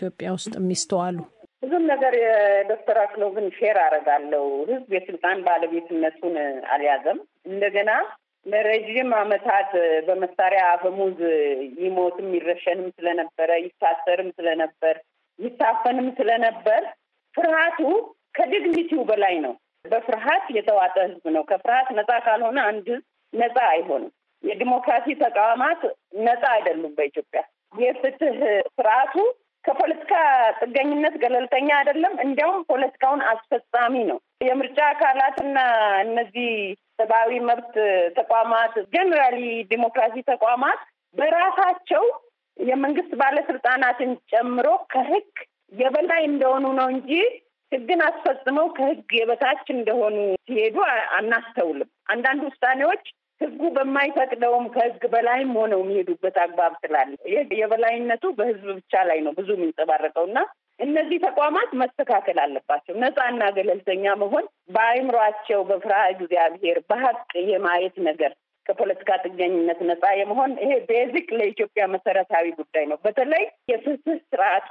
ኢትዮጵያ ውስጥ የሚስተዋሉ? ብዙም ነገር የዶክተር አክሎግን ሼር አደርጋለሁ። ህዝብ የስልጣን ባለቤትነቱን አልያዘም። እንደገና ለረዥም ዓመታት በመሳሪያ አፈሙዝ ይሞትም ይረሸንም ስለነበረ ይታሰርም ስለነበር ይታፈንም ስለነበር ፍርሃቱ ከዲግኒቲው በላይ ነው። በፍርሃት የተዋጠ ህዝብ ነው። ከፍርሃት ነፃ ካልሆነ አንድ ህዝብ ነፃ አይሆንም። የዲሞክራሲ ተቋማት ነፃ አይደሉም። በኢትዮጵያ የፍትህ ስርዓቱ ከፖለቲካ ጥገኝነት ገለልተኛ አይደለም። እንዲያውም ፖለቲካውን አስፈጻሚ ነው። የምርጫ አካላትና እነዚህ ሰብአዊ መብት ተቋማት ጀኔራሊ ዲሞክራሲ ተቋማት በራሳቸው የመንግስት ባለስልጣናትን ጨምሮ ከህግ የበላይ እንደሆኑ ነው እንጂ ህግን አስፈጽመው ከህግ የበታች እንደሆኑ ሲሄዱ አናስተውልም። አንዳንድ ውሳኔዎች ህጉ በማይፈቅደውም ከህግ በላይም ሆነው የሚሄዱበት አግባብ ስላለ የበላይነቱ በህዝብ ብቻ ላይ ነው ብዙ የሚንጸባረቀው እና እነዚህ ተቋማት መስተካከል አለባቸው። ነፃና ገለልተኛ መሆን በአእምሯቸው በፍርሃ እግዚአብሔር በሀቅ የማየት ነገር ከፖለቲካ ጥገኝነት ነፃ የመሆን ይሄ ቤዚክ ለኢትዮጵያ መሰረታዊ ጉዳይ ነው። በተለይ የፍትህ ስርዓቱ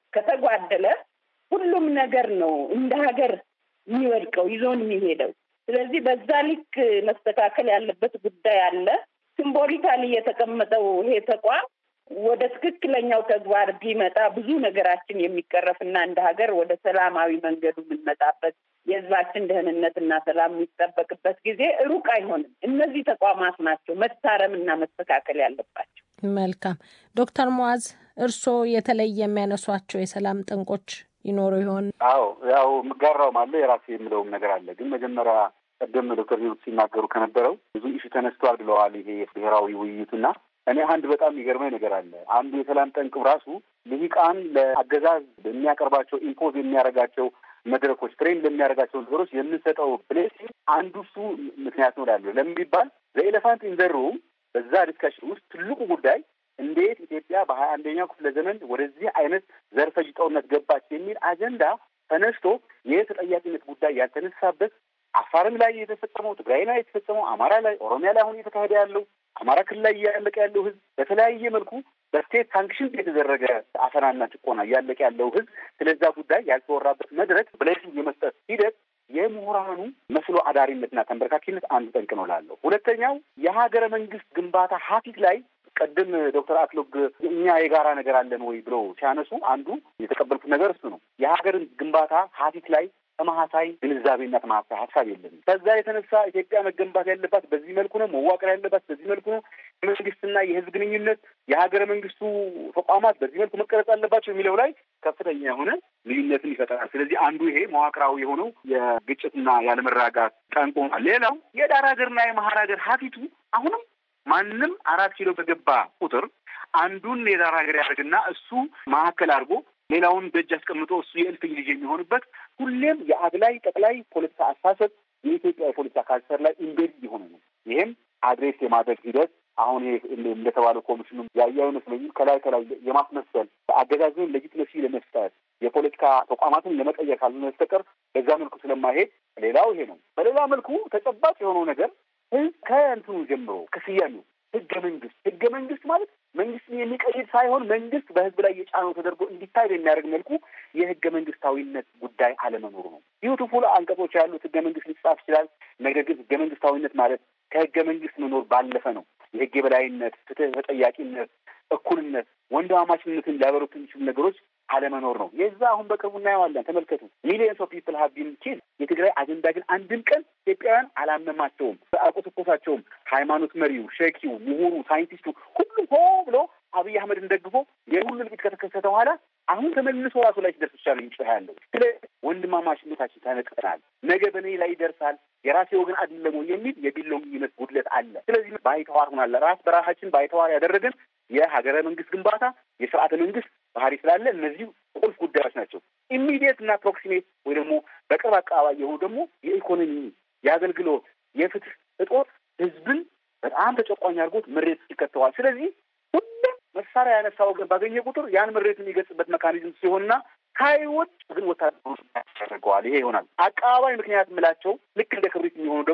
ከተጓደለ ሁሉም ነገር ነው እንደ ሀገር የሚወድቀው ይዞን የሚሄደው። ስለዚህ በዛ ልክ መስተካከል ያለበት ጉዳይ አለ። ሲምቦሊካሊ የተቀመጠው ይሄ ተቋም ወደ ትክክለኛው ተግባር ቢመጣ ብዙ ነገራችን የሚቀረፍና እንደ ሀገር ወደ ሰላማዊ መንገዱ የምንመጣበት የህዝባችን ደህንነትና ሰላም የሚጠበቅበት ጊዜ ሩቅ አይሆንም። እነዚህ ተቋማት ናቸው መታረምና መስተካከል ያለባቸው። መልካም ዶክተር ሙዓዝ እርስዎ የተለየ የሚያነሷቸው የሰላም ጠንቆች ይኖሩ ይሆን? አዎ ያው የምጋራውም አለ የራሴ የምለውም ነገር አለ። ግን መጀመሪያ ቀደም ዶክተር ሂሩት ሲናገሩ ከነበረው ብዙ ኢሹ ተነስቷል ብለዋል። ይሄ ብሔራዊ ውይይቱና እኔ አንድ በጣም የሚገርመኝ ነገር አለ። አንዱ የሰላም ጠንቅ ራሱ ልሂቃን ለአገዛዝ የሚያቀርባቸው ኢምፖዝ የሚያደርጋቸው መድረኮች ትሬን ለሚያደርጋቸው ነገሮች የምንሰጠው ፕሌስ አንዱ እሱ ምክንያት ነው ላለ ለምን ቢባል ዘኤሌፋንት ኢንዘሩ በዛ ዲስካሽን ውስጥ ትልቁ ጉዳይ እንዴት ኢትዮጵያ በሀያ አንደኛው ክፍለ ዘመን ወደዚህ አይነት ዘርፈ ጦርነት ገባች የሚል አጀንዳ ተነስቶ የተጠያቂነት ጉዳይ ያልተነሳበት አፋርም ላይ የተፈጸመው፣ ትግራይ ላይ የተፈጸመው፣ አማራ ላይ፣ ኦሮሚያ ላይ አሁን እየተካሄደ ያለው አማራ ክልል ላይ እያለቀ ያለው ህዝብ በተለያየ መልኩ በስቴት ሳንክሽን የተደረገ አፈናና ጭቆና እያለቀ ያለው ህዝብ ስለዛ ጉዳይ ያልተወራበት መድረክ ብሌሲንግ የመስጠት ሂደት የምሁራኑ መስሎ አዳሪነትና ተንበርካኪነት አንዱ ጠንቅ ነው ላለው። ሁለተኛው የሀገረ መንግስት ግንባታ ሀፊት ላይ ቀድም ዶክተር አክሎግ እኛ የጋራ ነገር አለን ወይ ብለው ሲያነሱ አንዱ የተቀበልኩት ነገር እሱ ነው። የሀገርን ግንባታ ሀፊት ላይ ተመሳሳይ ግንዛቤና ተመሳሳይ ሀሳብ የለንም። ከዛ የተነሳ ኢትዮጵያ መገንባት ያለባት በዚህ መልኩ ነው፣ መዋቅር ያለባት በዚህ መልኩ ነው፣ የመንግስትና የህዝብ ግንኙነት የሀገረ መንግስቱ ተቋማት በዚህ መልኩ መቀረጽ አለባቸው የሚለው ላይ ከፍተኛ የሆነ ልዩነትን ይፈጠራል። ስለዚህ አንዱ ይሄ መዋቅራዊ የሆነው የግጭትና ያለመረጋጋት ጠንቆ፣ ሌላው የዳር ሀገርና የመሀል ሀገር ሀፊቱ አሁንም ማንም አራት ኪሎ በገባ ቁጥር አንዱን የዳር ሀገር ያደርግና እሱ መካከል አድርጎ ሌላውን በእጅ አስቀምጦ እሱ የእልፍኝ ልጅ የሚሆንበት ሁሌም የአግላይ ጠቅላይ ፖለቲካ አስተሳሰብ የኢትዮጵያ የፖለቲካ ካልቸር ላይ ኢምቤድ የሆነ ነው። ይህም አድሬስ የማድረግ ሂደት አሁን ይሄ እንደተባለው ኮሚሽኑ ያየ አይመስለኝም። ከላይ ከላይ የማስመሰል አገዛዝን ሌጂትመሲ ለመስጠት የፖለቲካ ተቋማትን ለመቀየር ካልሆነ በስተቀር በዛ መልኩ ስለማይሄድ ሌላው ይሄ ነው። በሌላ መልኩ ተጨባጭ የሆነው ነገር ህዝብ ከእንትኑ ጀምሮ ከስያሜው ህገ መንግስት ህገ መንግስት ማለት መንግስትን የሚቀይር ሳይሆን መንግስት በህዝብ ላይ የጫነው ተደርጎ እንዲታይ በሚያደርግ መልኩ የህገ መንግስታዊነት ጉዳይ አለመኖሩ ነው። ቢዩቲፉል አንቀጾች ያሉት ህገ መንግስት ሊጻፍ ይችላል። ነገር ግን ህገ መንግስታዊነት ማለት ከህገ መንግስት መኖር ባለፈ ነው። የህግ የበላይነት፣ ፍትህ፣ ተጠያቂነት፣ እኩልነት፣ ወንድማማችነትን ሊያበሩት የሚችሉ ነገሮች አለመኖር ነው። የዛ አሁን በቅርቡ እናየዋለን። ተመልከቱ። ሚሊየንስ ኦፍ ፒፕል ሀብ ቢን ኪል የትግራይ አጀንዳ ግን አንድም ቀን ኢትዮጵያውያን አላመማቸውም፣ አልቆሰቆሳቸውም። ሃይማኖት መሪው፣ ሸኪው፣ ምሁሩ፣ ሳይንቲስቱ ሁሉም ሆ ብሎ አብይ አህመድን ደግፎ የሁሉ እልቂት ከተከሰተ በኋላ አሁን ተመልሶ ራሱ ላይ ሲደርስ ብቻ ነው የሚጮህ ያለው። ስለ ወንድማማችነታችን ተነቅተናል፣ ነገ በእኔ ላይ ይደርሳል፣ የራሴ ወገን አይደለም የሚል የቢሎኝነት ጉድለት አለ። ስለዚህ ባይተዋር ሆናለ ራስ በራሳችን ባይተዋር ያደረገን የሀገረ መንግስት ግንባታ የስርዓተ መንግስት ባህሪ ስላለ እነዚህ ቁልፍ ጉዳዮች ናቸው። ኢሚዲየት እና ፕሮክሲሜት ወይ ደግሞ በቅርብ አካባቢ የሆኑ ደግሞ የኢኮኖሚ፣ የአገልግሎት፣ የፍትህ እጦት ህዝብን በጣም ተጨቋኝ አድርጎት ምሬት ይከተዋል። ስለዚህ ሁሉም መሳሪያ ያነሳ ወገን ባገኘ ቁጥር ያን ምሬት የሚገልጽበት ሜካኒዝም ሲሆንና ሳይወድ ግን ወታደሮች ያደርገዋል። ይሄ ይሆናል። አቀባባይ ምክንያት የምላቸው ልክ እንደ ክብሪት የሚሆኑ ደግሞ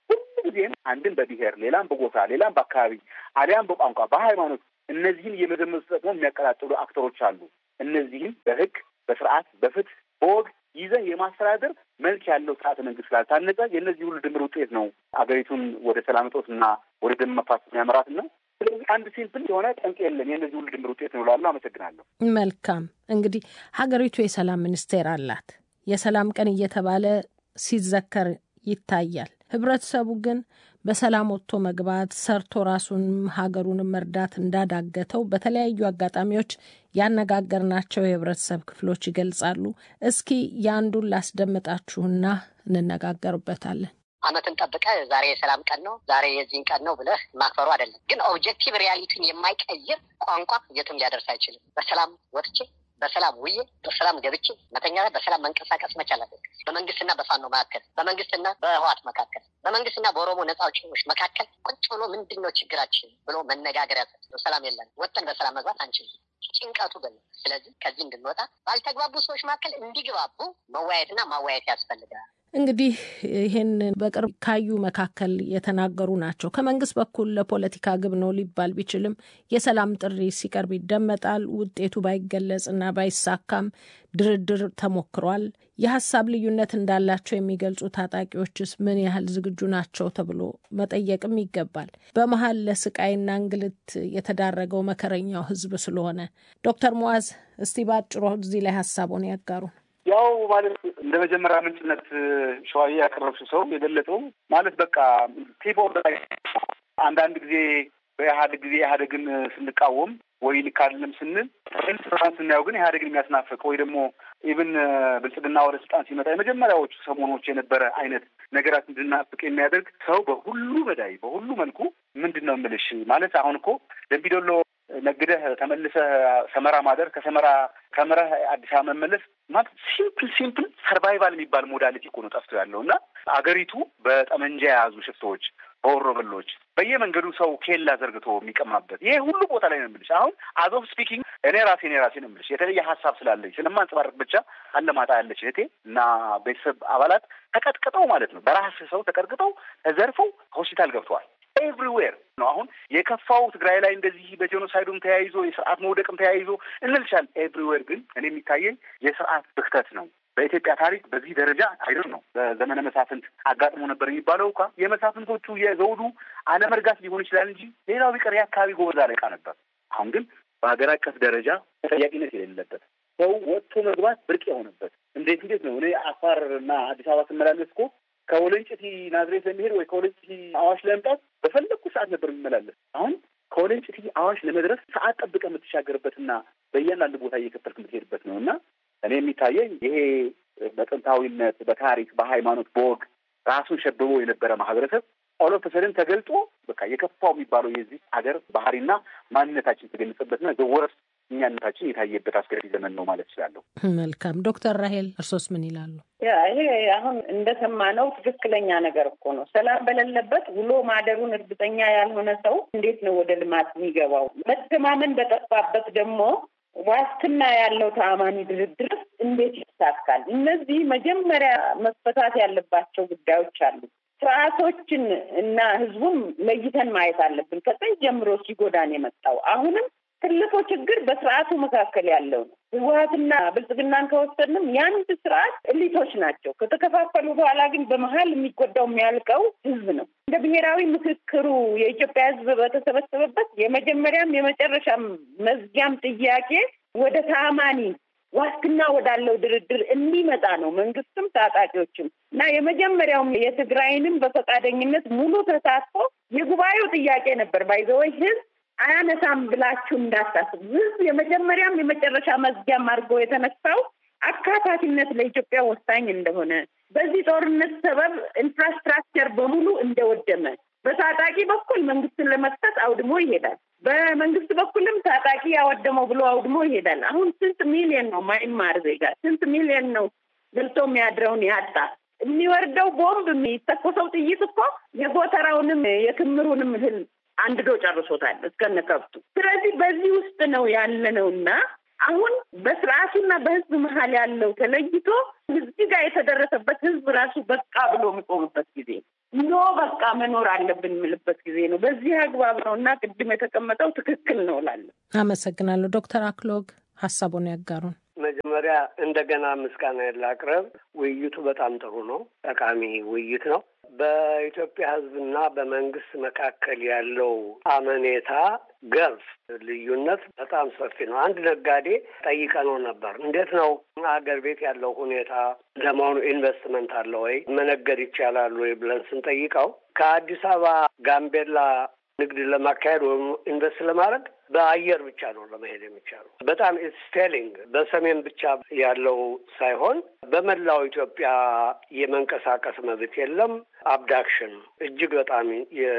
ሁሉ ጊዜም አንድን በብሔር ሌላም በጎሳ ሌላም በአካባቢ አሊያም በቋንቋ በሃይማኖት እነዚህን እየመዘመዙ ተጠቅሞ የሚያቀጣጥሉ አክተሮች አሉ። እነዚህም በህግ በስርዓት በፍትህ በወግ ይዘህ የማስተዳደር መልክ ያለው ስርዓተ መንግስት ስላልታነጸ የእነዚህ ሁሉ ድምር ውጤት ነው አገሪቱን ወደ ሰላም እጦት እና ወደ ደም መፋሰስ የሚያመራት ነው። ስለዚህ አንድ ሲምፕል የሆነ ጠንቅ የለም። የእነዚህ ሁሉ ድምር ውጤት ነው እላለሁ። አመሰግናለሁ። መልካም እንግዲህ ሀገሪቱ የሰላም ሚኒስቴር አላት። የሰላም ቀን እየተባለ ሲዘከር ይታያል። ህብረተሰቡ ግን በሰላም ወጥቶ መግባት ሰርቶ ራሱንም ሀገሩንም መርዳት እንዳዳገተው በተለያዩ አጋጣሚዎች ያነጋገርናቸው የህብረተሰብ ክፍሎች ይገልጻሉ። እስኪ የአንዱን ላስደምጣችሁና እንነጋገርበታለን። ዓመትን ጠብቀ ዛሬ የሰላም ቀን ነው ዛሬ የዚህን ቀን ነው ብለህ ማክበሩ አይደለም። ግን ኦብጀክቲቭ ሪያሊቲን የማይቀይር ቋንቋ የትም ሊያደርስ አይችልም። በሰላም ወጥቼ በሰላም ውዬ በሰላም ገብቼ መተኛ በሰላም መንቀሳቀስ መቻል አለብን። በመንግስትና በፋኖ መካከል፣ በመንግስትና በህዋት መካከል፣ በመንግስትና በኦሮሞ ነጻ አውጪዎች መካከል ቁጭ ብሎ ምንድን ነው ችግራችን ብሎ መነጋገር ያስፈልጋል። ሰላም የለን ወጥተን በሰላም መግባት አንችልም። ጭንቀቱ ግን ስለዚህ ከዚህ እንድንወጣ ባልተግባቡ ሰዎች መካከል እንዲግባቡ መወያየትና ማወያየት ያስፈልጋል። እንግዲህ ይህን በቅርብ ካዩ መካከል የተናገሩ ናቸው። ከመንግስት በኩል ለፖለቲካ ግብ ነው ሊባል ቢችልም የሰላም ጥሪ ሲቀርብ ይደመጣል። ውጤቱ ባይገለጽና ባይሳካም ድርድር ተሞክሯል። የሀሳብ ልዩነት እንዳላቸው የሚገልጹ ታጣቂዎችስ ምን ያህል ዝግጁ ናቸው ተብሎ መጠየቅም ይገባል። በመሀል ለስቃይና እንግልት የተዳረገው መከረኛው ህዝብ ስለሆነ ዶክተር ሙዓዝ እስቲ ባጭሩ እዚህ ላይ ሀሳቡን ያጋሩ። ያው ማለት እንደ መጀመሪያ ምንጭነት ሸዋዬ ያቀረብሽው ሰው የገለጸው ማለት በቃ ቴፖ አንዳንድ ጊዜ በኢህአዴግ ጊዜ ኢህአዴግን ስንቃወም ወይ ልክ አይደለም ስንል ስልጣን ስናየው ግን ኢህአዴግን የሚያስናፍቅ ወይ ደግሞ ኢብን ብልጽግና ወደ ስልጣን ሲመጣ የመጀመሪያዎቹ ሰሞኖች የነበረ አይነት ነገራት እንድናፍቅ የሚያደርግ ሰው በሁሉ በዳይ በሁሉ መልኩ ምንድን ነው የምልሽ ማለት አሁን እኮ ደምቢዶሎ ነግደህ ተመልሰህ ሰመራ ማደር ከሰመራ ተምረህ አዲስ አበባ መመለስ ማለት ሲምፕል ሲምፕል ሰርቫይቫል የሚባል ሞዳሊቲ እኮ ነው ጠፍቶ ያለው እና አገሪቱ በጠመንጃ የያዙ ሽፍቶች በወሮበሎች በየመንገዱ ሰው ኬላ ዘርግቶ የሚቀማበት ይሄ ሁሉ ቦታ ላይ ነው የምልሽ። አሁን አዞፍ ስፒኪንግ እኔ ራሴ እኔ ራሴ ነው የምልሽ የተለየ ሀሳብ ስላለኝ ስለማንጸባረቅ ብቻ አለማጣ ያለች እህቴ እና ቤተሰብ አባላት ተቀጥቅጠው ማለት ነው በራስ ሰው ተቀጥቅጠው ተዘርፈው ሆስፒታል ገብተዋል። ኤቭሪዌር ነው። አሁን የከፋው ትግራይ ላይ እንደዚህ በጄኖሳይዱም ተያይዞ የስርዓት መውደቅም ተያይዞ እንልሻል። ኤቭሪዌር ግን እኔ የሚታየኝ የስርዓት ብክተት ነው። በኢትዮጵያ ታሪክ በዚህ ደረጃ አይደል ነው። በዘመነ መሳፍንት አጋጥሞ ነበር የሚባለው እንኳ የመሳፍንቶቹ የዘውዱ አለመርጋት ሊሆን ይችላል እንጂ ሌላው ቢቀር የአካባቢ ጎበዝ አለቃ ነበር። አሁን ግን በሀገር አቀፍ ደረጃ ተጠያቂነት የሌለበት ሰው ወጥቶ መግባት ብርቅ የሆነበት እንዴት እንዴት ነው እኔ አፋር እና አዲስ አበባ ስመላለስ እኮ ከወለንጭቲ ናዝሬት ለመሄድ ወይ ከወለንጭቲ አዋሽ ለመምጣት በፈለግኩ ሰዓት ነበር የሚመላለስ። አሁን ከወለንጭቲ አዋሽ ለመድረስ ሰዓት ጠብቀ የምትሻገርበትና በእያንዳንዱ ቦታ እየከፈልክ የምትሄድበት ነው እና እኔ የሚታየኝ ይሄ በጥንታዊነት፣ በታሪክ፣ በሃይማኖት፣ በወግ ራሱን ሸብቦ የነበረ ማህበረሰብ ኦሎፈሰድን ተገልጦ በቃ የከፋው የሚባለው የዚህ ሀገር ባህሪና ማንነታችን የተገለጸበትና ዘወረስ እኛነታችን የታየበት አስገዳጅ ዘመን ነው ማለት እችላለሁ። መልካም ዶክተር ራሄል እርሶስ ምን ይላሉ? ያ ይሄ አሁን እንደሰማነው ትክክለኛ ነገር እኮ ነው። ሰላም በሌለበት ውሎ ማደሩን እርግጠኛ ያልሆነ ሰው እንዴት ነው ወደ ልማት የሚገባው? መተማመን በጠፋበት ደግሞ ዋስትና ያለው ተአማኒ ድርድር እንዴት ይሳካል? እነዚህ መጀመሪያ መፈታት ያለባቸው ጉዳዮች አሉ። ስርዓቶችን እና ህዝቡን ለይተን ማየት አለብን። ከጥንት ጀምሮ ሲጎዳን የመጣው አሁንም ትልቁ ችግር በስርዓቱ መካከል ያለው ነው። ህወሀትና ብልጽግናን ከወሰድንም የአንድ ስርዓት እሊቶች ናቸው። ከተከፋፈሉ በኋላ ግን በመሀል የሚጎዳው የሚያልቀው ህዝብ ነው። እንደ ብሔራዊ ምክክሩ የኢትዮጵያ ህዝብ በተሰበሰበበት የመጀመሪያም የመጨረሻም መዝጊያም ጥያቄ ወደ ተአማኒ ዋስትና ወዳለው ድርድር እንዲመጣ ነው። መንግስትም ታጣቂዎችም እና የመጀመሪያውም የትግራይንም በፈቃደኝነት ሙሉ ተሳትፎ የጉባኤው ጥያቄ ነበር ባይዘወይ ህዝብ አያነሳም ብላችሁ እንዳታስቡ። ህዝብ የመጀመሪያም የመጨረሻ መዝጊያም አድርጎ የተነሳው አካታችነት ለኢትዮጵያ ወሳኝ እንደሆነ፣ በዚህ ጦርነት ሰበብ ኢንፍራስትራክቸር በሙሉ እንደወደመ፣ በታጣቂ በኩል መንግስትን ለመክሰስ አውድሞ ይሄዳል። በመንግስት በኩልም ታጣቂ ያወደመው ብሎ አውድሞ ይሄዳል። አሁን ስንት ሚሊዮን ነው ማይማር ዜጋ ስንት ሚሊዮን ነው ገልቶ የሚያድረውን ያጣ የሚወርደው ቦምብ የሚተኮሰው ጥይት እኮ የጎተራውንም የክምሩንም እህል አንድዶ ጨርሶታል እስከነ ከብቱ። ስለዚህ በዚህ ውስጥ ነው ያለነው እና አሁን በስርዓቱና በህዝብ መሀል ያለው ተለይቶ እዚህ ጋር የተደረሰበት ህዝብ ራሱ በቃ ብሎ የሚቆምበት ጊዜ ኖ በቃ መኖር አለብን የምልበት ጊዜ ነው። በዚህ አግባብ ነው እና ቅድም የተቀመጠው ትክክል ነው እላለሁ። አመሰግናለሁ። ዶክተር አክሎግ ሀሳቡን ያጋሩን። መጀመሪያ እንደገና ምስጋና ላቅርብ። ውይይቱ በጣም ጥሩ ነው፣ ጠቃሚ ውይይት ነው። በኢትዮጵያ ሕዝብና በመንግስት መካከል ያለው አመኔታ ገልፍ ልዩነት በጣም ሰፊ ነው። አንድ ነጋዴ ጠይቀነው ነበር። እንዴት ነው አገር ቤት ያለው ሁኔታ ለመሆኑ ኢንቨስትመንት አለ ወይ መነገድ ይቻላል ወይ ብለን ስንጠይቀው ከአዲስ አበባ ጋምቤላ ንግድ ለማካሄድ ወይም ኢንቨስት ለማድረግ በአየር ብቻ ነው ለመሄድ የሚቻለው። በጣም ስቴሊንግ በሰሜን ብቻ ያለው ሳይሆን በመላው ኢትዮጵያ የመንቀሳቀስ መብት የለም። አብዳክሽን እጅግ በጣም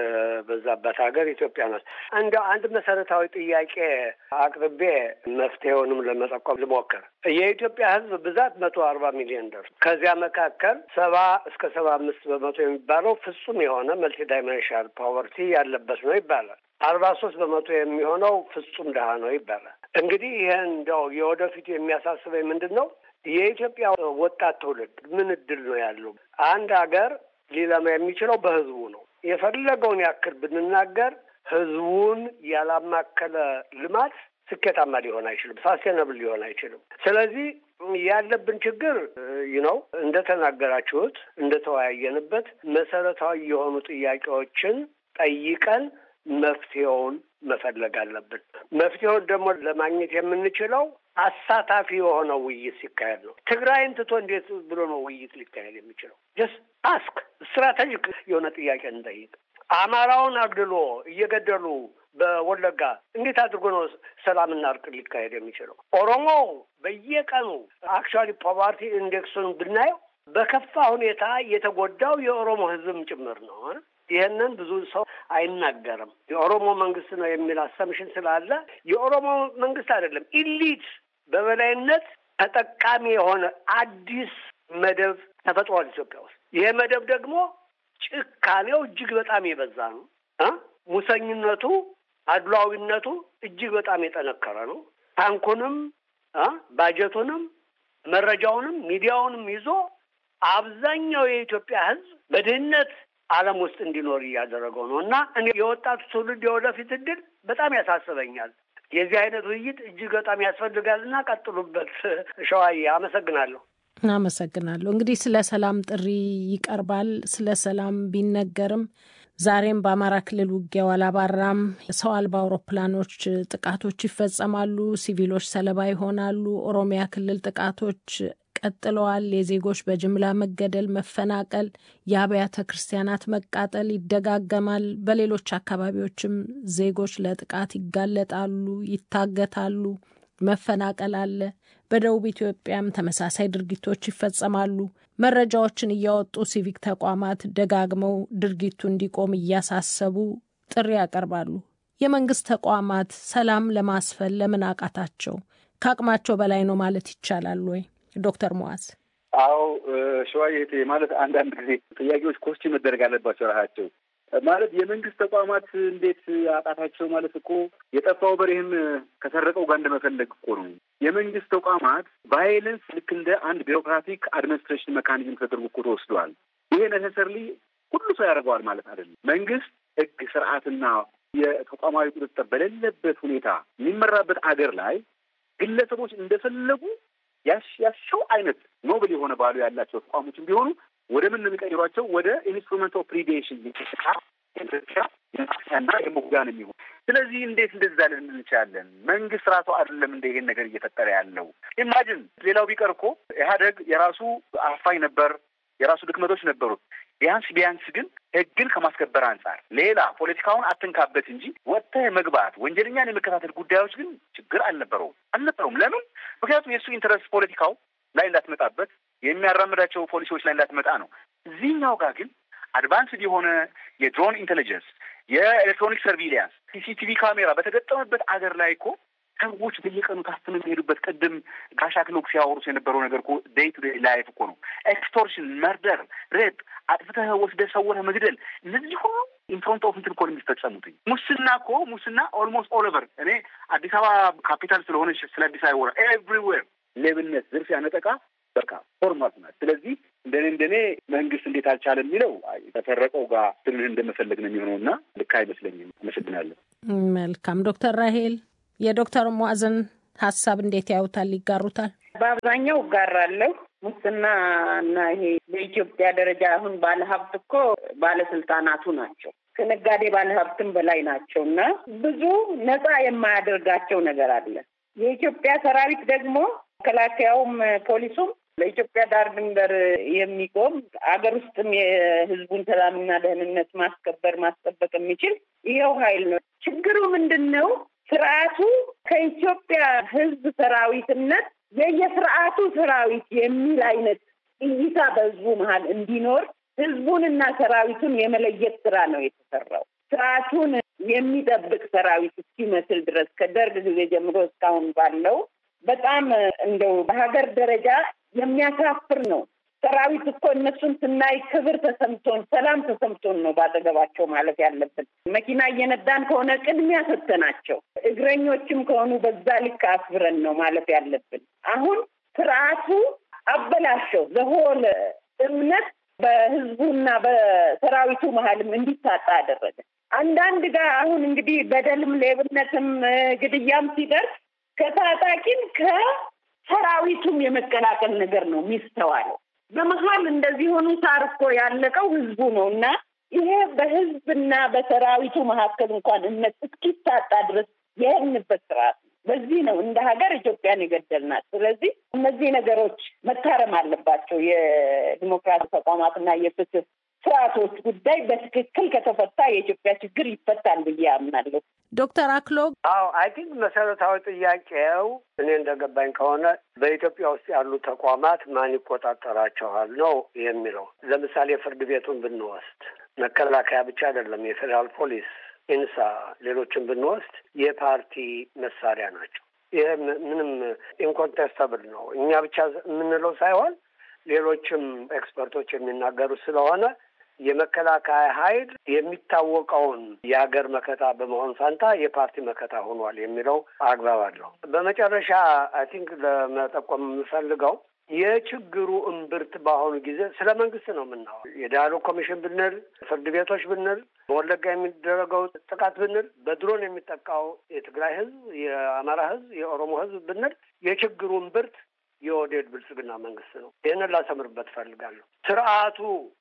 የበዛበት ሀገር ኢትዮጵያ ናት። እንደ አንድ መሰረታዊ ጥያቄ አቅርቤ መፍትሄውንም ለመጠቆም ልሞክር። የኢትዮጵያ ሕዝብ ብዛት መቶ አርባ ሚሊዮን ደርስ ከዚያ መካከል ሰባ እስከ ሰባ አምስት በመቶ የሚባለው ፍጹም የሆነ መልቲ ዳይሜንሽናል ፖቨርቲ ያለበት ነው ይባላል። አርባ ሶስት በመቶ የሚሆነው ፍጹም ድሀ ነው ይባላል። እንግዲህ ይህን እንደው የወደፊቱ የሚያሳስበኝ ምንድን ነው? የኢትዮጵያ ወጣት ትውልድ ምን እድል ነው ያለው? አንድ ሀገር ሊለማ የሚችለው በህዝቡ ነው። የፈለገውን ያክል ብንናገር ህዝቡን ያላማከለ ልማት ስኬታማ ሊሆን አይችልም፣ ሳስቴናብል ሊሆን አይችልም። ስለዚህ ያለብን ችግር ነው እንደተናገራችሁት፣ እንደተወያየንበት መሰረታዊ የሆኑ ጥያቄዎችን ጠይቀን መፍትሄውን መፈለግ አለብን። መፍትሄውን ደግሞ ለማግኘት የምንችለው አሳታፊ የሆነ ውይይት ሲካሄድ ነው። ትግራይን ትቶ እንዴት ብሎ ነው ውይይት ሊካሄድ የሚችለው? ጀስት አስክ ስትራቴጂክ የሆነ ጥያቄ እንጠይቅ። አማራውን አግድሎ እየገደሉ በወለጋ እንዴት አድርጎ ነው ሰላምና እርቅ ሊካሄድ የሚችለው? ኦሮሞ በየቀኑ አክቹዋሊ ፖቨርቲ ኢንዴክሱን ብናየው በከፋ ሁኔታ የተጎዳው የኦሮሞ ህዝብም ጭምር ነው። ይህንን ብዙ ሰው አይናገርም። የኦሮሞ መንግስት ነው የሚል አሰምሽን ስላለ የኦሮሞ መንግስት አይደለም፣ ኢሊት በበላይነት ተጠቃሚ የሆነ አዲስ መደብ ተፈጥሯል ኢትዮጵያ ውስጥ። ይሄ መደብ ደግሞ ጭካኔው እጅግ በጣም የበዛ ነው። ሙሰኝነቱ፣ አድሏዊነቱ እጅግ በጣም የጠነከረ ነው። ታንኩንም ባጀቱንም መረጃውንም ሚዲያውንም ይዞ አብዛኛው የኢትዮጵያ ህዝብ በድህነት ዓለም ውስጥ እንዲኖር እያደረገው ነው እና እኔ የወጣቱ ትውልድ የወደፊት እድል በጣም ያሳስበኛል። የዚህ አይነት ውይይት እጅግ በጣም ያስፈልጋል እና ቀጥሉበት። ሸዋዬ አመሰግናለሁ። አመሰግናለሁ። እንግዲህ ስለ ሰላም ጥሪ ይቀርባል። ስለ ሰላም ቢነገርም ዛሬም በአማራ ክልል ውጊያው አላባራም። ሰው አልባ አውሮፕላኖች ጥቃቶች ይፈጸማሉ፣ ሲቪሎች ሰለባ ይሆናሉ። ኦሮሚያ ክልል ጥቃቶች ቀጥለዋል። የዜጎች በጅምላ መገደል፣ መፈናቀል፣ የአብያተ ክርስቲያናት መቃጠል ይደጋገማል። በሌሎች አካባቢዎችም ዜጎች ለጥቃት ይጋለጣሉ፣ ይታገታሉ፣ መፈናቀል አለ። በደቡብ ኢትዮጵያም ተመሳሳይ ድርጊቶች ይፈጸማሉ። መረጃዎችን እያወጡ ሲቪክ ተቋማት ደጋግመው ድርጊቱ እንዲቆም እያሳሰቡ ጥሪ ያቀርባሉ። የመንግስት ተቋማት ሰላም ለማስፈን ለምን አቃታቸው? ከአቅማቸው በላይ ነው ማለት ይቻላል ወይ? ዶክተር ሙዓዝ አዎ ሸዋዬ ማለት አንዳንድ ጊዜ ጥያቄዎች ኮስች መደረግ አለባቸው ራሳቸው ማለት የመንግስት ተቋማት እንዴት አቃታቸው ማለት እኮ የጠፋው በሬህም ከሰረቀው ጋር እንደመፈለግ እኮ ነው። የመንግስት ተቋማት ቫይለንስ ልክ እንደ አንድ ቢሮክራቲክ አድሚኒስትሬሽን መካኒዝም ተደርጎ እኮ ተወስደዋል። ይሄ ነሰሰርሊ ሁሉ ሰው ያደርገዋል ማለት አይደለም። መንግስት ህግ፣ ስርዓትና የተቋማዊ ቁጥጥር በሌለበት ሁኔታ የሚመራበት አገር ላይ ግለሰቦች እንደፈለጉ ያሻው አይነት ኖብል የሆነ ባሉ ያላቸው ተቋሞችን ቢሆኑ ወደ ምን ነው የሚቀይሯቸው? ወደ ኢንስትሩመንት ኦፍ ፕሪዴሽን እና የመጉያ ነው የሚሆን። ስለዚህ እንዴት እንደዛ ልንል እንችላለን? መንግስት ራሱ አይደለም እንደ ይሄን ነገር እየፈጠረ ያለው። ኢማጅን ሌላው ቢቀር እኮ ኢህአደግ የራሱ አፋኝ ነበር፣ የራሱ ድክመቶች ነበሩት። ቢያንስ ቢያንስ ግን ህግን ከማስከበር አንጻር ሌላ ፖለቲካውን አትንካበት እንጂ ወጥተህ መግባት ወንጀለኛን የመከታተል ጉዳዮች ግን ችግር አልነበረውም አልነበረውም። ለምን? ምክንያቱም የእሱ ኢንተረስት ፖለቲካው ላይ እንዳትመጣበት የሚያራምዳቸው ፖሊሲዎች ላይ እንዳትመጣ ነው። እዚህኛው ጋር ግን አድቫንስድ የሆነ የድሮን ኢንቴሊጀንስ፣ የኤሌክትሮኒክ ሰርቪሊያንስ፣ ሲሲቲቪ ካሜራ በተገጠመበት አገር ላይ እኮ ሰዎች በየቀኑ ታፍነው የሚሄዱበት ቅድም ጋሻ ክሎክ ሲያወሩት የነበረው ነገር እኮ ዴይ ቱ ዴይ ላይፍ እኮ ነው። ኤክስቶርሽን፣ መርደር፣ ሬፕ፣ አጥፍተህ ወስደህ ሰውረህ መግደል፣ እነዚህ ሁሉ ኢንፍሮንት ኦፍ እንትን እኮ ነው የሚፈጸሙት። ሙስና እኮ ሙስና ኦልሞስት ኦል ኦቨር እኔ አዲስ አበባ ካፒታል ስለሆነች ስለ አዲስ አበባ ኤቭሪዌር ሌብነት፣ ዝርፊያ፣ ነጠቃ በቃ ፎርማት ናት። ስለዚህ እንደኔ እንደኔ መንግስት እንዴት አልቻለ የሚለው ተፈረቀው ጋር ትንሽ እንደመፈለግ ነው የሚሆነው እና ልክ አይመስለኝም። አመሰግናለሁ። መልካም ዶክተር ራሄል የዶክተር ሙዓዝን ሀሳብ እንዴት ያዩታል? ይጋሩታል? በአብዛኛው እጋራለሁ። ሙስና እና ይሄ በኢትዮጵያ ደረጃ አሁን ባለሀብት እኮ ባለስልጣናቱ ናቸው ከነጋዴ ባለሀብትም በላይ ናቸው እና ብዙ ነፃ የማያደርጋቸው ነገር አለ። የኢትዮጵያ ሰራዊት ደግሞ መከላከያውም ፖሊሱም ለኢትዮጵያ ዳር ድንበር የሚቆም አገር ውስጥም የሕዝቡን ሰላምና ደህንነት ማስከበር ማስጠበቅ የሚችል ይኸው ኃይል ነው። ችግሩ ምንድን ነው? ስርዓቱ ከኢትዮጵያ ሕዝብ ሰራዊትነት የየስርዓቱ ሰራዊት የሚል አይነት እይታ በሕዝቡ መሀል እንዲኖር ሕዝቡንና ሰራዊቱን የመለየት ስራ ነው የተሰራው። ስርዓቱን የሚጠብቅ ሰራዊት እስኪመስል ድረስ ከደርግ ጊዜ ጀምሮ እስካሁን ባለው በጣም እንደው በሀገር ደረጃ የሚያሳፍር ነው። ሰራዊት እኮ እነሱን ስናይ ክብር ተሰምቶን ሰላም ተሰምቶን ነው ባጠገባቸው ማለት ያለብን። መኪና እየነዳን ከሆነ ቅድሚያ ሰጥተናቸው፣ እግረኞችም ከሆኑ በዛ ልክ አክብረን ነው ማለት ያለብን። አሁን ስርዓቱ አበላሸው። ዘሆል እምነት በህዝቡና በሰራዊቱ መሀልም እንዲታጣ አደረገ። አንዳንድ ጋር አሁን እንግዲህ በደልም ሌብነትም ግድያም ሲደርስ ከታጣቂም ከሰራዊቱም የመቀላቀል ነገር ነው የሚስተዋለው። በመሀል እንደዚህ ሆኑ ሳር እኮ ያለቀው ህዝቡ ነው እና ይሄ በህዝብና በሰራዊቱ መካከል እንኳን እምነት እስኪታጣ ድረስ የሄድንበት ስርዓት ነው። በዚህ ነው እንደ ሀገር ኢትዮጵያን የገደልናት። ስለዚህ እነዚህ ነገሮች መታረም አለባቸው። የዲሞክራሲ ተቋማትና የፍትህ ስርዓቶች ጉዳይ በትክክል ከተፈታ የኢትዮጵያ ችግር ይፈታል ብዬ አምናለሁ። ዶክተር አክሎግ አዎ አይ ቲንክ መሰረታዊ ጥያቄው እኔ እንደገባኝ ከሆነ በኢትዮጵያ ውስጥ ያሉ ተቋማት ማን ይቆጣጠራቸዋል ነው የሚለው። ለምሳሌ ፍርድ ቤቱን ብንወስድ መከላከያ ብቻ አይደለም፣ የፌዴራል ፖሊስ፣ ኢንሳ፣ ሌሎችን ብንወስድ የፓርቲ መሳሪያ ናቸው። ይህ ምንም ኢንኮንቴስተብል ነው። እኛ ብቻ የምንለው ሳይሆን ሌሎችም ኤክስፐርቶች የሚናገሩት ስለሆነ የመከላከያ ኃይል የሚታወቀውን የሀገር መከታ በመሆን ፋንታ የፓርቲ መከታ ሆኗል የሚለው አግባብ አለው። በመጨረሻ አይ ቲንክ ለመጠቆም የምፈልገው የችግሩ እምብርት በአሁኑ ጊዜ ስለ መንግስት ነው የምናወራው። የዳያሎግ ኮሚሽን ብንል፣ ፍርድ ቤቶች ብንል፣ በወለጋ የሚደረገው ጥቃት ብንል፣ በድሮን የሚጠቃው የትግራይ ህዝብ፣ የአማራ ህዝብ፣ የኦሮሞ ህዝብ ብንል የችግሩ እምብርት የኦህዴድ ብልጽግና መንግስት ነው። ይህንን ላሰምርበት እፈልጋለሁ። ስርዓቱ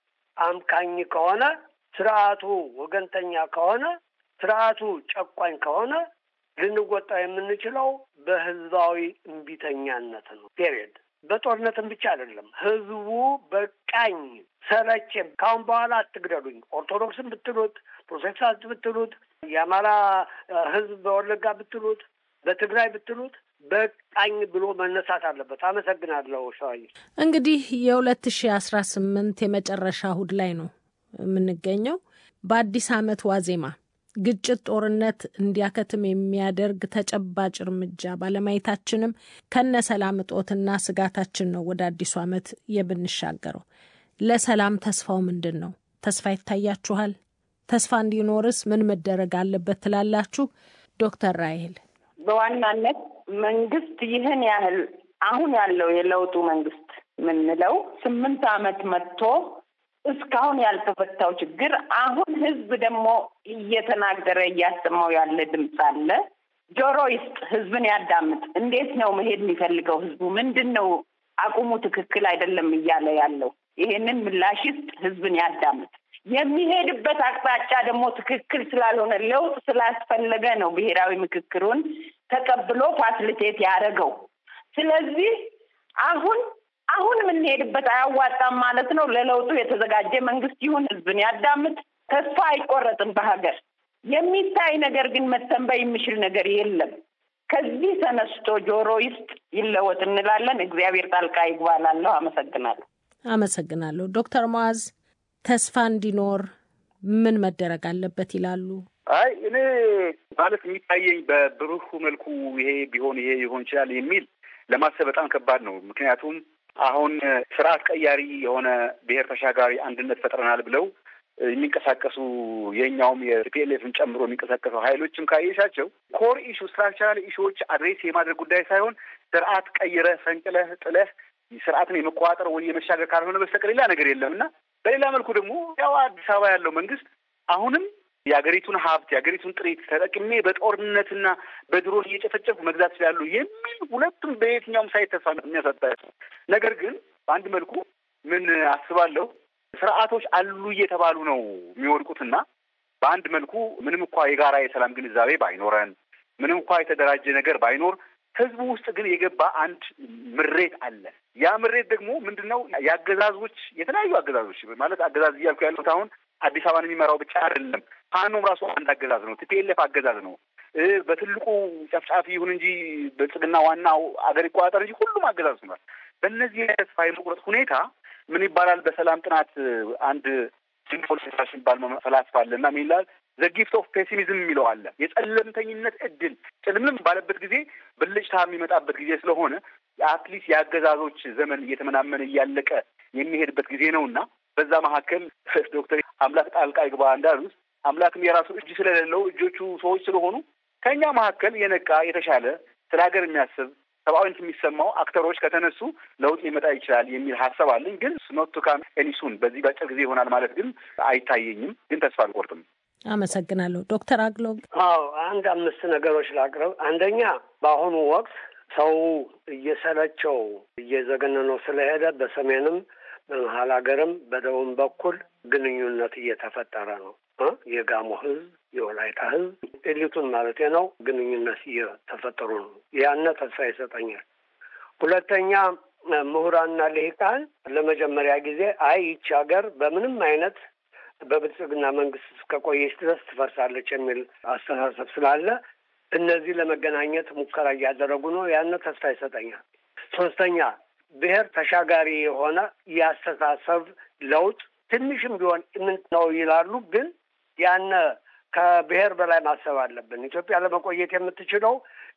አምካኝ ከሆነ ስርዓቱ ወገንተኛ ከሆነ ስርዓቱ ጨቋኝ ከሆነ ልንወጣ የምንችለው በህዝባዊ እምቢተኛነት ነው። ፔሪየድ። በጦርነትም ብቻ አይደለም። ህዝቡ በቃኝ፣ ሰለቼም፣ ካሁን በኋላ አትግደሉኝ፣ ኦርቶዶክስን ብትሉት፣ ፕሮቴስታንት ብትሉት፣ የአማራ ህዝብ በወለጋ ብትሉት፣ በትግራይ ብትሉት በቃኝ ብሎ መነሳት አለበት። አመሰግናለሁ። ሸዋዬ እንግዲህ የሁለት ሺ አስራ ስምንት የመጨረሻ እሁድ ላይ ነው የምንገኘው። በአዲስ ዓመት ዋዜማ ግጭት፣ ጦርነት እንዲያከትም የሚያደርግ ተጨባጭ እርምጃ ባለማየታችንም ከነ ሰላም እጦትና ስጋታችን ነው ወደ አዲሱ ዓመት የምንሻገረው። ለሰላም ተስፋው ምንድን ነው? ተስፋ ይታያችኋል? ተስፋ እንዲኖርስ ምን መደረግ አለበት ትላላችሁ? ዶክተር ራይል በዋናነት መንግስት ይህን ያህል አሁን ያለው የለውጡ መንግስት የምንለው ስምንት ዓመት መጥቶ እስካሁን ያልተፈታው ችግር አሁን ህዝብ ደግሞ እየተናገረ እያሰማው ያለ ድምፅ አለ። ጆሮ ይስጥ፣ ህዝብን ያዳምጥ። እንዴት ነው መሄድ የሚፈልገው ህዝቡ? ምንድን ነው አቁሙ ትክክል አይደለም እያለ ያለው? ይሄንን ምላሽ ይስጥ፣ ህዝብን ያዳምጥ። የሚሄድበት አቅጣጫ ደግሞ ትክክል ስላልሆነ ለውጥ ስላስፈለገ ነው ብሔራዊ ምክክሩን ተቀብሎ ፋሲሊቴት ያደረገው። ስለዚህ አሁን አሁን የምንሄድበት አያዋጣም ማለት ነው። ለለውጡ የተዘጋጀ መንግስት ይሁን፣ ህዝብን ያዳምጥ። ተስፋ አይቆረጥም በሀገር የሚታይ ነገር ግን መተንበይ የሚችል ነገር የለም። ከዚህ ተነስቶ ጆሮ ይስጥ፣ ይለወጥ እንላለን። እግዚአብሔር ጣልቃ ይግባላለሁ። አመሰግናለሁ። አመሰግናለሁ። ዶክተር ሙዓዝ ተስፋ እንዲኖር ምን መደረግ አለበት ይላሉ? አይ እኔ ማለት የሚታየኝ በብሩህ መልኩ ይሄ ቢሆን ይሄ ሊሆን ይችላል የሚል ለማሰብ በጣም ከባድ ነው። ምክንያቱም አሁን ስርዓት ቀያሪ የሆነ ብሔር ተሻጋሪ አንድነት ፈጥረናል ብለው የሚንቀሳቀሱ የኛውም የፒኤልኤፍን ጨምሮ የሚንቀሳቀሱ ሀይሎችም ካየሻቸው ኮር ኢሹ ስትራክቸራል ኢሹዎች አድሬስ የማድረግ ጉዳይ ሳይሆን ስርዓት ቀይረህ ፈንቅለህ ጥለህ ስርዓትን የመቆጣጠር ወይ የመሻገር ካልሆነ በስተቀር ሌላ ነገር የለም እና በሌላ መልኩ ደግሞ ያው አዲስ አበባ ያለው መንግስት አሁንም የሀገሪቱን ሀብት የሀገሪቱን ጥሪት ተጠቅሜ በጦርነትና በድሮን እየጨፈጨፉ መግዛት ስላሉ የሚል ሁለቱም በየትኛውም ሳይት ተስፋ የሚያሳጣ ነገር ግን በአንድ መልኩ ምን አስባለሁ ስርዓቶች አሉ እየተባሉ ነው የሚወድቁትና በአንድ መልኩ ምንም እንኳ የጋራ የሰላም ግንዛቤ ባይኖረን ምንም እንኳ የተደራጀ ነገር ባይኖር ህዝቡ ውስጥ ግን የገባ አንድ ምሬት አለ። ያ ምሬት ደግሞ ምንድን ነው? የአገዛዞች የተለያዩ አገዛዞች ማለት አገዛዝ እያልኩ ያሉት አሁን አዲስ አበባን የሚመራው ብቻ አይደለም። ፋኖም ራሱ አንድ አገዛዝ ነው። ቲፒኤልኤፍ አገዛዝ ነው። በትልቁ ጨፍጫፊ ይሁን እንጂ ብልጽግና ዋናው አገር ይቆጣጠር እንጂ ሁሉም አገዛዝ ሆኗል። በእነዚህ ተስፋ የመቁረጥ ሁኔታ ምን ይባላል? በሰላም ጥናት አንድ ሲምፖል የሚባል ፈላስፋ አለ እና ምን ይላል? ዘ ጊፍት ኦፍ ፔሲሚዝም የሚለው አለ። የጨለምተኝነት እድል ጭልምልም ባለበት ጊዜ ብልጭታ የሚመጣበት ጊዜ ስለሆነ አትሊስት የአገዛዞች ዘመን እየተመናመነ እያለቀ የሚሄድበት ጊዜ ነው እና በዛ መካከል ዶክተር አምላክ ጣልቃ ይግባ እንዳሉት አምላክም የራሱ እጅ ስለሌለው እጆቹ ሰዎች ስለሆኑ ከእኛ መካከል የነቃ የተሻለ ስለ ሀገር የሚያስብ ሰብአዊነት የሚሰማው አክተሮች ከተነሱ ለውጥ ሊመጣ ይችላል የሚል ሀሳብ አለኝ። ግን ኖት ቱ ካም ኤኒሱን በዚህ በአጭር ጊዜ ይሆናል ማለት ግን አይታየኝም። ግን ተስፋ አልቆርጥም። አመሰግናለሁ ዶክተር አግሎ። አዎ አንድ አምስት ነገሮች ላቅርብ። አንደኛ በአሁኑ ወቅት ሰው እየሰለቸው እየዘገነነው ስለሄደ በሰሜንም በመሀል ሀገርም በደቡብ በኩል ግንኙነት እየተፈጠረ ነው። የጋሞ ህዝብ፣ የወላይታ ህዝብ ኤሊቱን ማለት ነው ግንኙነት እየተፈጠሩ ነው። ያነ ተስፋ ይሰጠኛል። ሁለተኛ ምሁራንና ልሂቃን ለመጀመሪያ ጊዜ አይ ይቺ ሀገር በምንም አይነት በብልጽግና መንግስት እስከቆየች ድረስ ትፈርሳለች የሚል አስተሳሰብ ስላለ እነዚህ ለመገናኘት ሙከራ እያደረጉ ነው። ያነ ተስፋ ይሰጠኛል። ሶስተኛ ብሔር ተሻጋሪ የሆነ የአስተሳሰብ ለውጥ ትንሽም ቢሆን ምን ነው ይላሉ፣ ግን ያነ ከብሔር በላይ ማሰብ አለብን። ኢትዮጵያ ለመቆየት የምትችለው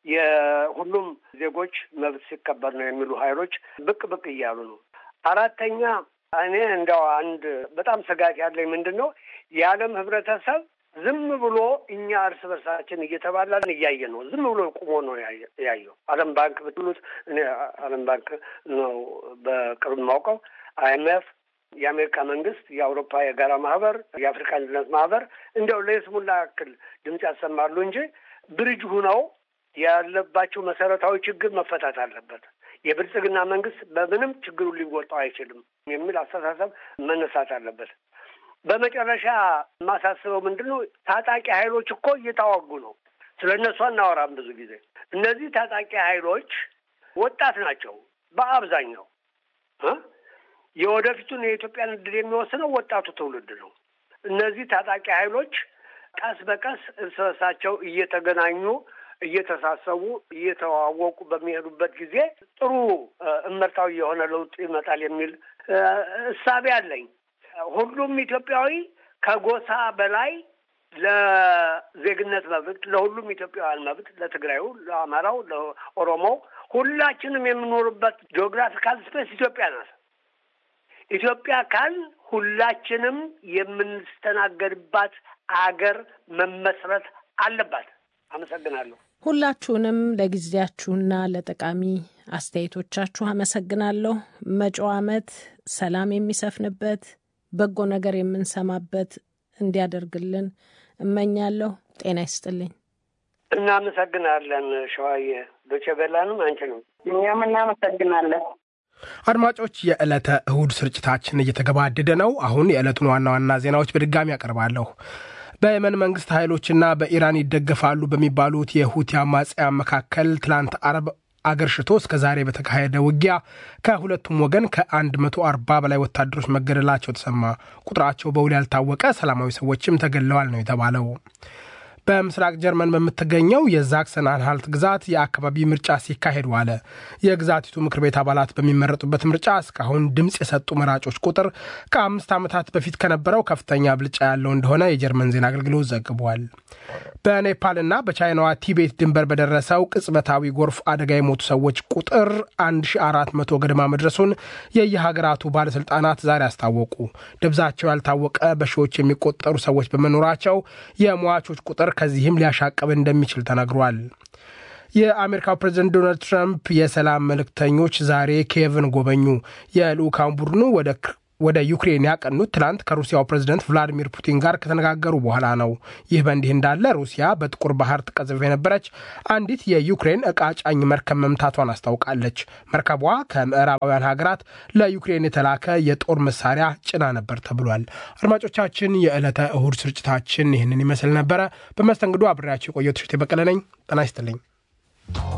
የሁሉም ዜጎች መብት ሲከበር ነው የሚሉ ኃይሎች ብቅ ብቅ እያሉ ነው። አራተኛ እኔ እንደው አንድ በጣም ስጋት ያለኝ ምንድን ነው የዓለም ህብረተሰብ ዝም ብሎ እኛ እርስ በርሳችን እየተባላን እያየ ነው። ዝም ብሎ ቁሞ ነው ያየው። ዓለም ባንክ ብትሉት እኔ ዓለም ባንክ ነው በቅርብ ማውቀው አይኤምኤፍ የአሜሪካ መንግስት፣ የአውሮፓ የጋራ ማህበር፣ የአፍሪካ አንድነት ማህበር እንዲያው ለይስሙላ ያክል ድምፅ ያሰማሉ እንጂ ብርጅ ሁነው ያለባቸው መሰረታዊ ችግር መፈታት አለበት። የብልጽግና መንግስት በምንም ችግሩ ሊወጣው አይችልም የሚል አስተሳሰብ መነሳት አለበት። በመጨረሻ የማሳስበው ምንድን ነው? ታጣቂ ኃይሎች እኮ እየታዋጉ ነው። ስለ እነሱ አናወራም ብዙ ጊዜ። እነዚህ ታጣቂ ኃይሎች ወጣት ናቸው በአብዛኛው የወደፊቱን የኢትዮጵያን እድል የሚወስነው ወጣቱ ትውልድ ነው። እነዚህ ታጣቂ ኃይሎች ቀስ በቀስ እርስ በርሳቸው እየተገናኙ እየተሳሰቡ እየተዋወቁ በሚሄዱበት ጊዜ ጥሩ እመርታዊ የሆነ ለውጥ ይመጣል የሚል እሳቤ አለኝ። ሁሉም ኢትዮጵያዊ ከጎሳ በላይ ለዜግነት መብት፣ ለሁሉም ኢትዮጵያውያን መብት፣ ለትግራዩ፣ ለአማራው፣ ለኦሮሞው ሁላችንም የምኖርበት ጂኦግራፊካል ስፔስ ኢትዮጵያ ናት። ኢትዮጵያ ካል ሁላችንም የምንስተናገድባት አገር መመስረት አለባት። አመሰግናለሁ። ሁላችሁንም ለጊዜያችሁና ለጠቃሚ አስተያየቶቻችሁ አመሰግናለሁ። መጪው ዓመት ሰላም የሚሰፍንበት በጎ ነገር የምንሰማበት እንዲያደርግልን እመኛለሁ። ጤና ይስጥልኝ። እናመሰግናለን። ሸዋዬ ዶቼ ቬላንም አንችንም እኛም እናመሰግናለን። አድማጮች፣ የዕለተ እሁድ ስርጭታችን እየተገባደደ ነው። አሁን የዕለቱን ዋና ዋና ዜናዎች በድጋሚ ያቀርባለሁ። በየመን መንግስት ኃይሎችና በኢራን ይደገፋሉ በሚባሉት የሁቲ አማጽያን መካከል ትላንት አርብ አገር ሽቶ እስከ ዛሬ በተካሄደ ውጊያ ከሁለቱም ወገን ከ140 በላይ ወታደሮች መገደላቸው ተሰማ። ቁጥራቸው በውል ያልታወቀ ሰላማዊ ሰዎችም ተገድለዋል ነው የተባለው። በምስራቅ ጀርመን በምትገኘው የዛክሰን አንሃልት ግዛት የአካባቢ ምርጫ ሲካሄድ ዋለ። የግዛቲቱ ምክር ቤት አባላት በሚመረጡበት ምርጫ እስካሁን ድምፅ የሰጡ መራጮች ቁጥር ከአምስት ዓመታት በፊት ከነበረው ከፍተኛ ብልጫ ያለው እንደሆነ የጀርመን ዜና አገልግሎት ዘግቧል። በኔፓልና በቻይናዋ ቲቤት ድንበር በደረሰው ቅጽበታዊ ጎርፍ አደጋ የሞቱ ሰዎች ቁጥር 1400 ገደማ መድረሱን የየሀገራቱ ባለሥልጣናት ዛሬ አስታወቁ። ደብዛቸው ያልታወቀ በሺዎች የሚቆጠሩ ሰዎች በመኖራቸው የሟቾች ቁጥር ከዚህም ሊያሻቅብ እንደሚችል ተነግሯል። የአሜሪካው ፕሬዝደንት ዶናልድ ትራምፕ የሰላም መልእክተኞች ዛሬ ኪየቭን ጎበኙ። የልዑካን ቡድኑ ወደ ወደ ዩክሬን ያቀኑት ትላንት ከሩሲያው ፕሬዝደንት ቭላዲሚር ፑቲን ጋር ከተነጋገሩ በኋላ ነው። ይህ በእንዲህ እንዳለ ሩሲያ በጥቁር ባህር ትቀዝፍ የነበረች አንዲት የዩክሬን ዕቃ ጫኝ መርከብ መምታቷን አስታውቃለች። መርከቧ ከምዕራባውያን ሀገራት ለዩክሬን የተላከ የጦር መሳሪያ ጭና ነበር ተብሏል። አድማጮቻችን፣ የዕለተ እሁድ ስርጭታችን ይህንን ይመስል ነበረ። በመስተንግዶ አብሬያቸው የቆየው ትሽቴ በቀለ ነኝ። ጤና ይስጥልኝ።